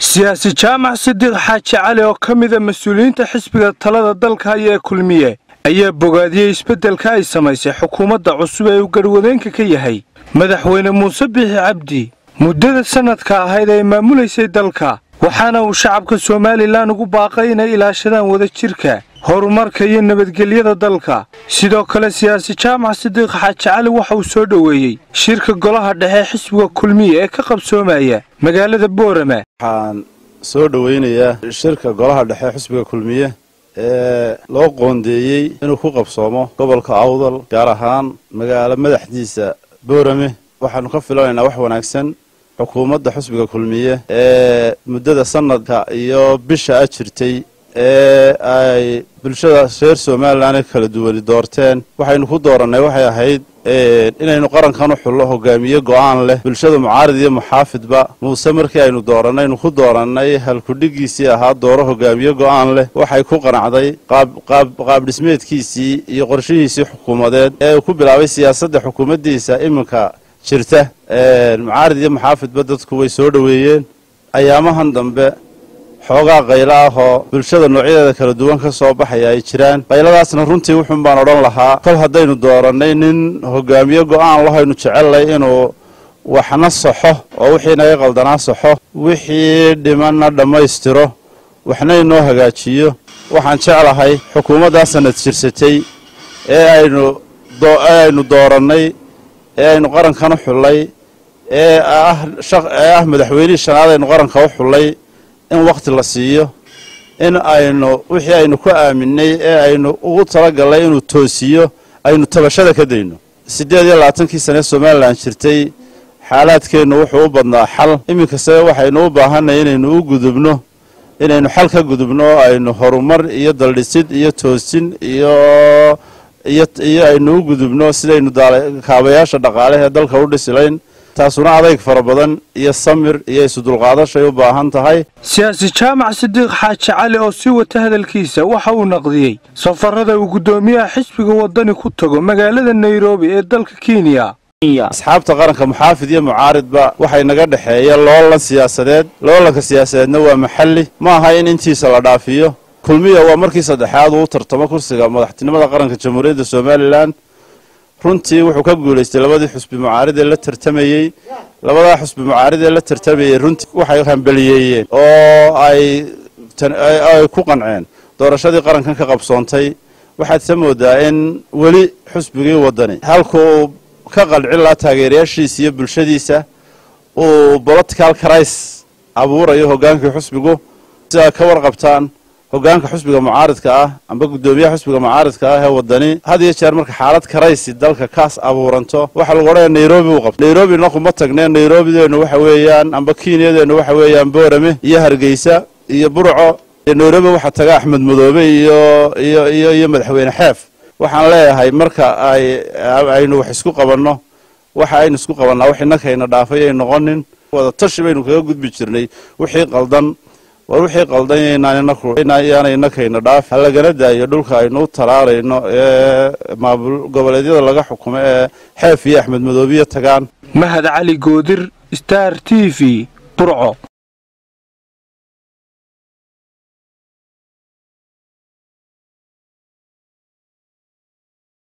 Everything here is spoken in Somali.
siyaasi jaamac sidiiq xaaji cali oo ka mida mas-uuliyiinta xisbiga talada dalka haya ee kulmiye ayaa bogaadiyey isbeddelka ay samaysay xukuumadda cusub ee uu garwadeenka ka yahay madaxweyne muuse biixi cabdi muddada sannadka ahayd ay maamulaysay dalka waxaana uu shacabka somalilan ugu baaqay inay ilaashadaan wadajirka horumarka iyo nabadgelyada dalka sidoo kale siyaasi jaamac sidiiq xaaji cali waxa uu soo dhoweeyey shirka golaha dhexe xisbiga kulmiye ee ka qabsoomaya magaalada boorama waxaan soo dhoweynayaa shirka golaha dhexe xisbiga kulmiye ee loo qoondeeyey inuu ku qabsoomo gobolka awdal gaar ahaan magaalo madaxdiisa boorame waxaanu ka filanaynaa wax wanaagsan xukuumadda xisbiga kulmiye ee muddada sanadka iyo bisha a jirtay ee ay bulshada reer somalilan ee kala duwani doorteen waxaynu ku doorannay waxay ahayd inaynu qarankan u xullo hogaamiye go'aan leh bulshada mucaarid iyo muxaafidba muuse markii aynu doorannaynu ku doorannay halkudhigiisii ahaa dooro hogaamiye go'aan leh waxay ku qanacday qaab dhismeedkiisii iyo qorshihiisii xukuumadeed ee uu ku bilaabay siyaasadda xukuumaddiisa iminka jirta mucaarid iyo muxaafidba dadku way soo dhoweeyeen ayaamahan dambe xoogaa qaylo ah oo bulshada noocyadeeda kala duwan ka soo baxaya ay jiraan qayladaasna runtii wuxuun baan odhan lahaa kol haddaynu doorannay nin hogaamiye go'aan lahaynu jecellay inuu waxna saxo oo wixii naga qaldanaa saxo wixii dhimanna dhammaystiro waxna inoo hagaajiyo waxaan jeclahay xukuumaddaa sanad jirsatay ee aynu aynu doorannay ee aynu qarankan u xullay ee ah madaxweynihii shanaad aynu qaranka u xullay in wakhti la siiyo in aynu wixii aynu ku aaminay ee aynu ugu talagallay inuu toosiyo aynu tabashada ka dayno siddeed iyo labaatankii sane somalilan jirtay xaalaadkeennu wuxuu u badnaa xal iminkase waxaynu u baahanay inaynu u gudubno inaynu xal ka gudubno oo aynu horumar iyo daldhisid iyo toosin iyo iyo aynu u gudubno sidaynu kaabayaasha dhaqaale ee dalka u dhisilayn taasuna adayg fara badan iyo samir iyo isudulqaadashay u baahan tahay siyaasi jaamac sidiiq xaaji cali oo sii wata hadalkiisa waxa uu naqdiyey safarada uu guddoomiyaha xisbiga waddani ku tago magaalada nairobi ee dalka kenya asxaabta qaranka muxaafid iyo mucaaridba waxay naga dhexeeya loolan siyaasadeed loolanka siyaasadeedna waa maxalli ma aha in intiisa la dhaafiyo kulmiya waa markii saddexaad uu u tartamo kursiga madaxtinimada qaranka jamhuuriyadda somalilan runtii wuxuu ka guulaystay labadii xusbi mucaarid ee la tartamayey labadaa xusbi mucaarid ee la tartamayey runtii waxay hambeliyeeyeen oo ay ay ku qanceen doorashadii qarankan ka qabsoontay waxaad sa moodaa in weli xusbigii waddani halkuu ka qalcin lahaa taageerayaashiisa iyo bulshadiisa uu political cris abuurayo hoggaankii xusbigu sidaa ka warqabtaan hoggaanka xusbiga mucaaridka ah amba guddoomiyaha xusbiga mucaaridka ah ee waddani had iyo jeer marka xaalad karaysi dalka kaas abuuranto waxaa lagu odhanaya nairobi uu qabto nairobina kuma tagneen nairobideennu waxa weeyaan amba kenyadeennu waxa weeyaan boorame iyo hargeysa iyo burco nairobi waxaa taga axmed madoobe iyo iyo iyo iyo madaxweyne xeef waxaan leeyahay marka ay aynu wax isku qabanno waxa aynu isku qabannaa wax innakayna dhaafay ay noqonin wada tashi baynu kaga gudbi jirnay wixii qaldan war wixii qaldan yaanay innakayna dhaaf ha lagana daayo dhulka aynu u talaarayno ee maamul goboleedyada laga xukumo ee xeef iyo axmed madoobiya tagaan mahad cali goodir star t v burco